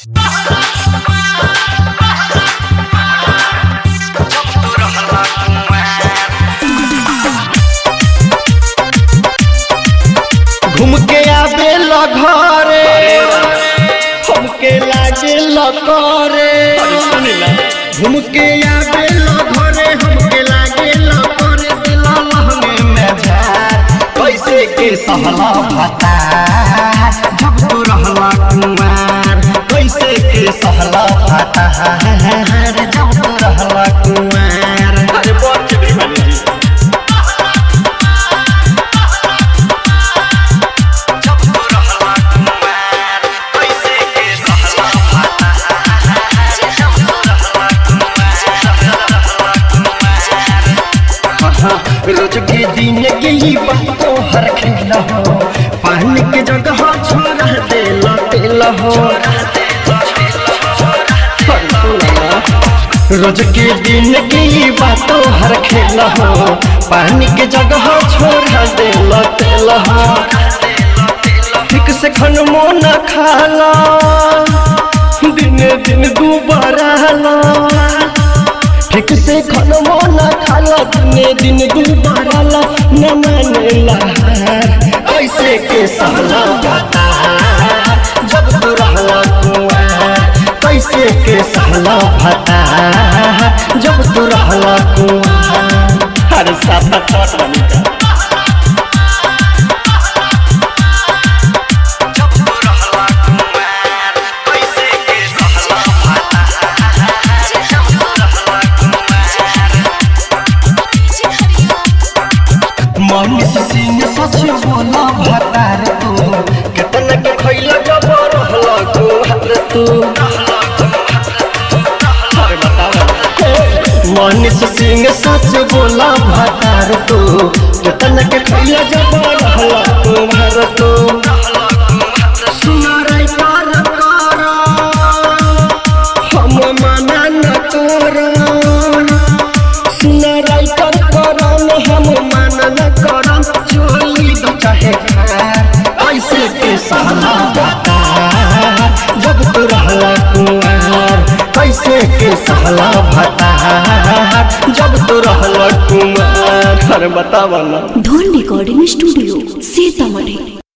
घूम के आवे ल घरे हमके लागे ल करे घूम के आवे ल घरे हमके लागे ल करे दिला लहंगे में झार कैसे के सहला भाता जब तू रहला कुमार कैसे के सहला भाता जब तू रहला कुमार अरे बहुत चिपरी बनी जी जब तू रहला कुमार कैसे के सहला भाता जब तू रहला कुमार रोज के दिन के ही बातों हर खेल हो पानी के जगह छोड़ दिल दिल हो रोज के दिन की बातों हर खेल हो पानी के जगह छोड़ दिल दिल हो ठीक से खन मोन खाला दिन दिन दोबारा ठीक से खन मोन खाला दिन दिन दोबारा न माने लहार कैसे के सहला बता जब तू रहला कुआर कैसे के सहला भता जब तू रहला कुआर अरे साफ साफ बनी जी जब तू रहला कुमार कैसे के सहला भता जब तू रहला कुमार मनीष सिंह सच बोला भतार तू कितना के खैला जब रहला कुमार तू अरे बताओ मनीष सिंह सच बोला भतार तू कितना के खैला जब रहला कुमार तू सुनारे पार कर हम मना न कर सुनारे कर करम हम मना न करम चोली दो चाहे खार ऐसे के सहला बता जब तू रहला कुमार कैसे के सहला भता जब तू रहला कुमार अरे बताओ ना धोन रिकॉर्डिंग स्टूडियो सीतामढ़ी